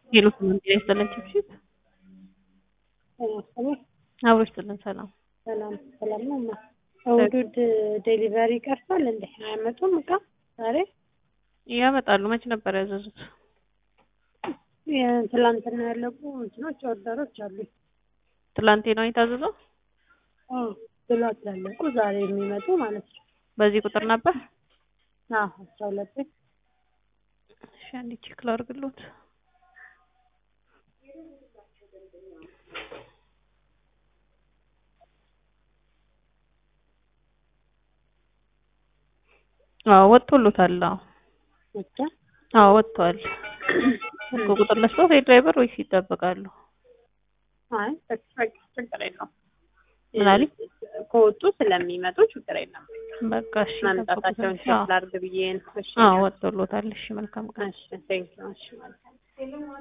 ሄሎ ሰላም ጤና ይስጥልን ቺፕሺፕ እኔ አብሮ ይስጥልን ሰላም ሰላም ሰላም ነው። ማ እሑድ ዴሊቨሪ ቀርቷል እንዴ? አያመጡም እቃ ዛሬ? ያመጣሉ። መች ነበር ያዘዙት? ትላንትና ያለቁ እንትኖች ኦርደሮች አሉ። ትላንቴ ነው የታዘዘው? ብሏት ያለቁ ዛሬ የሚመጡ ማለት ነው። በዚህ ቁጥር ነበር? አዎ አስራ ሁለት እሺ አንዴ ቼክ ላድርግሎት። አዎ ወጥቶሎታል። አዎ ብቻ አዎ ወጥቷል። ስልክ ቁጥር ለስጦት የድራይቨር ወይስ ይጠበቃሉ? አይ በቃ ችግር የለውም። ምን አለኝ? ከወጡ ስለሚመጡ ችግር የለም። በቃ እሺ መምጣታቸውን ቼክ ላድርግ ብዬ ነው። እሺ አዎ ወጥቶሎታል። እሺ መልካም ቀን። እሺ ቴንኪው። እሺ መልካም